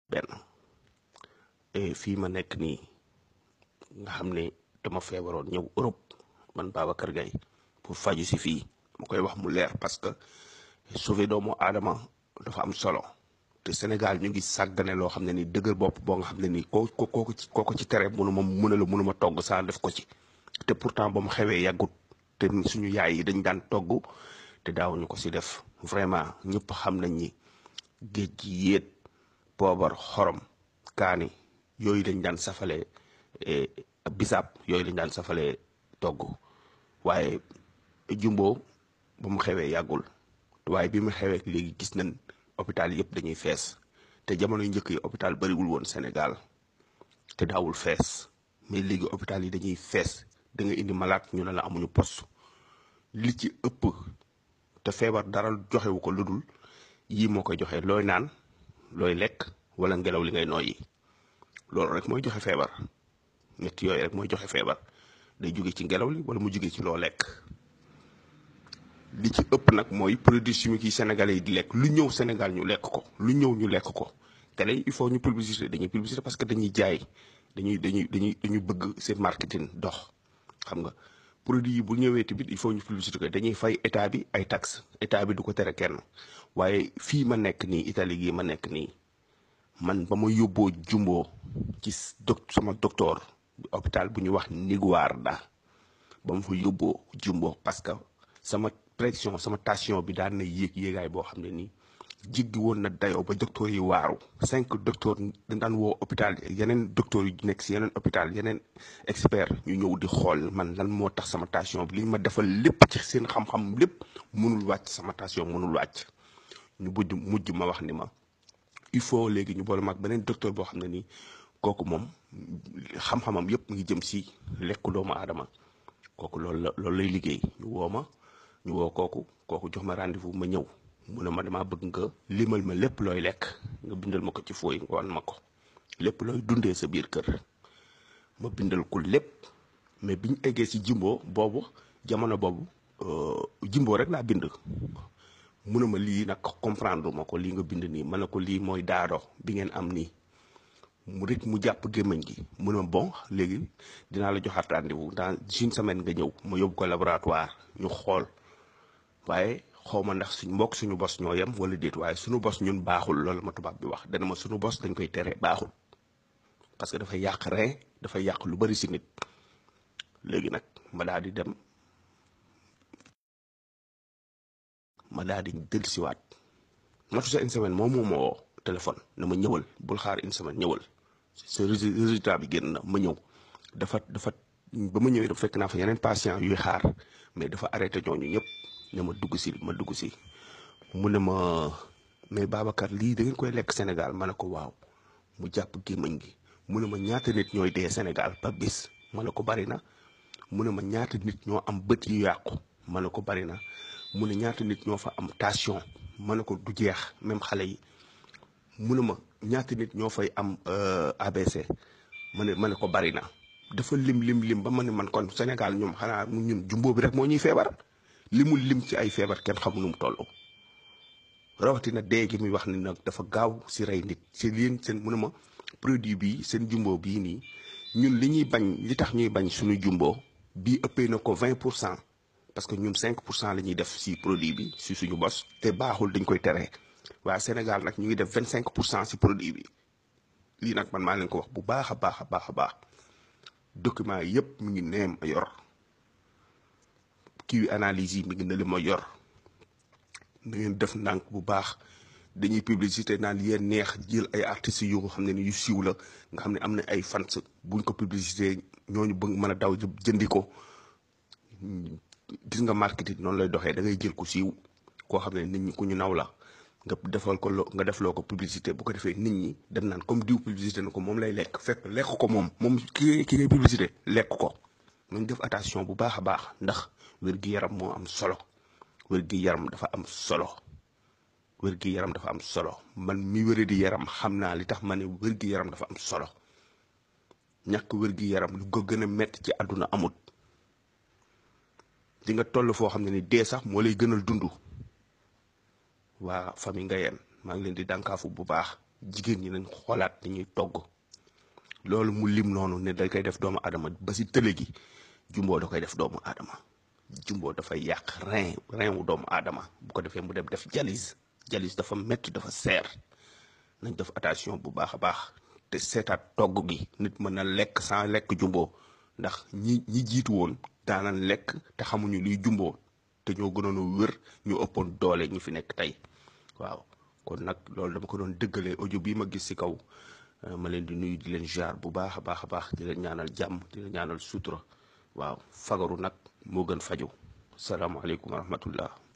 benn fii ma nekk nii nga xam ne dama feebaroon ñëw Europe man Babacar Gaye pour faju si fii ma koy wax mu leer parce que sauver doomu aadama dafa am solo te Sénégal ñu ngi sàggane loo xam ne ni dëgër bopp boo nga xam ne nii koo ko koo ci koo ko ci tere mënu ma mën a la mënu ma togg saa def ko ci te pourtant ba mu xewee yàggut te suñu yaay yi dañ daan togg te daawuñu ko si def vraiment ñëpp xam nañ ni géej gi yéet poobar xorom kaani yooyu lañ daan safale bisaab yooyu lañ daan safale togg waaye jumbo ba mu xewee yàggul waaye bi mu xewee léegi gis nañ hôpital yëpp dañuy fees te jamono yu njëkk yi hôpital bariwul woon Sénégal te daawul fees mais léegi hôpital yi dañuy fees da nga indi malade ñu ne la amuñu poste li ci ëpp te feebar dara joxewu ko lu dul yii moo koy joxe looy naan looy lekk wala ngelaw li ngay nooyi loolu rek mooy joxe feebar ñett yooyu rek mooy joxe feebar day jóge ci ngelaw li wala mu jóge ci loo lekk li ci ëpp nag mooy produits chimiques yi sénégalais yi di lekk lu ñëw Sénégal ñu lekk ko lu ñëw ñu lekk ko télé il faut ñu publicité dañuy publicité parce que dañuy jaay dañuy dañuy dañuy dañuy bëgg seen marketing dox xam nga produit yi bu ñëwee tamit il faut ñu publicité ko dañuy fay état bi ay taxes état bi du ko tere kenn waaye fii ma nekk nii Italie gii ma nekk nii man ba ma yóbboo jumboo ci doc sama docteur hôpital bu ñu wax Niguarda ba ma fa yóbboo jumbo parce que sama pression sama tension bi daan na yéeg yéegaay boo xam ne nii jiggi woon na dayoo ba docteur yi waaru cinq docteur dañ daan woo hôpital yeneen docteur yu nekk si yeneen hôpital yeneen expert ñu ñëw di xool man lan moo tax sama tension bi li ma defal lépp ci seen xam-xam lépp mënul wàcc sama tension mënul wàcc ñu mujj mujj ma wax ni ma il faut léegi ñu boole mag beneen docteur boo xam ne nii kooku moom xam-xamam yëpp ngi jëm si lekk doomu aadama kooku loolu la loolu lay liggéey ñu woo ma ñu woo kooku kooku jox ma rendez-vous ma ñëw mu ne ma damaa bëgg nga limal ma lépp looy lekk nga bindal ma ko ci fooy nga wan ma ko lépp looy dundee sa biir kër ma bindal ko lépp mais biñ eggee si jimbo boobu jamono boobu jimbo rek laa bind mu ne ma lii nag comprendre ma ko lii nga bind nii ma ne ko lii mooy daado bi ngeen am nii mu rek mu jàpp gémmiñ gi mu ne ma bon léegi dinaa la joxaat rendez-vous dans une semaine nga ñëw ma yóbbu ko laboratoire ñu xool waaye xaw ma ndax suñ mbokk suñu bos ñoo yem wala déet waaye suñu bos ñun baaxul loolu ma tubaab bi wax dana ma suñu bos dañ koy tere baaxul parce que dafay yàq rein dafay yàq lu bari si nit léegi nag ma daal di dem ma daal di dellusiwaat matu sa une semaine moom moo ma woo téléphone na ma ñëwal bul xaar une semaine ñëwal sa résultat bi génn na ma ñëw dafa dafa ba ma ñëwee dafa fekk naa fa yeneen patient yuy xaar mais dafa arrêté ñooñu ñëpp ne ma dugg si ma dugg si mu ne ma mais Babacar lii da ngeen koy lekk Sénégal ma ne ko waaw mu jàpp gémmiñ gi mu ne ma ñaata nit ñooy dee Sénégal ba bis ma ne ko bari na mu ne ma ñaata nit ñoo am bët yu yàqu ma ne ko bari na mu ne ñaata nit ñoo fa am tension ma ne ko du jeex même xale yi mu ne ma ñaata nit ñoo fay am ABC ma ne ma ne ko bari na dafa lim lim lim ba ma ne man kon Sénégal ñoom xanaa ñun jumbo bi rek moo ñuy feebar li mu lim ci ay feebar kenn xamu nu mu toll rawatina dee gi muy wax ni nag dafa gaaw si rey nit si leen seen mu ne ma produit bii seen jumbo bii nii ñun li ñuy bañ li tax ñuy bañ suñu jumbo bii ëppee na ko 20 pour cent parce que ñun 5 pour cent la ñuy def si produit bi si suñu bos te baaxul dañ koy tere waaye Sénégal nag ñu ngi def 25 pour cent si produit bi lii nag man maa leen ko wax bu baax a baax a baax a baax document yëpp mi ngi neem a yor kii analyse yi mi ngi ne li ma yor na ngeen def ndànk bu baax dañuy publicité naan yéen neex jël ay artistes yu nga xam ne ni yu siiw la nga xam ne am na ay fans buñ ko publicité ñooñu bëgg mën a daw jëndi ko gis nga marketing noonu lay doxee da ngay jël ku siiw koo xam ne nit ñi ku ñu naw la nga defal ko nga defloo ko publicité bu ko defee nit ñi dem naan comme diw publicité na ko moom lay lekk fekk lekk ko moom moom ki ki ngay publicité lekk ko nañ def attention bu baax a baax ndax wér-gi-yaram moo am solo wér-gi-yaram dafa am solo wér-gi-yaram dafa am solo man mi wéra di yaram xam naa li tax ma ne wér-gi-yaram dafa am solo ñàkk wér-gi-yaram lu ko gën a metti ci àdduna amut di nga toll foo xam ne ni dee sax moo lay gënal dund waa famille nga yeen maa ngi leen di dànkaafu bu baax jigéen ñi nañ xoolaat ni ñuy togg loolu mu lim noonu ne da koy def doomu aadama ba si tële gi jumbo da koy def doomu aadama jumbo dafay yàq rein rein wu doomu aadama bu ko defee mu dem def jalis jalis dafa metti dafa seer nañ def attention bu baax a baax te seetaat togg gi nit mën na lekk sans lekk jumbo ndax ñi ñi jiitu woon daanan lekk te xamuñu luy jumbo te ñoo gënoon a wér ñu ëppoon doole ñi fi nekk tey waaw kon nag loolu dama ko doon dëggalee audio bii ma gis ci kaw ma leen di nuyu di leen jaar bu baax a baax a baax di leen ñaanal jàmm di leen ñaanal sutura waaw fagaru nag moo gën faju salaamaaleykum wa rahmatullah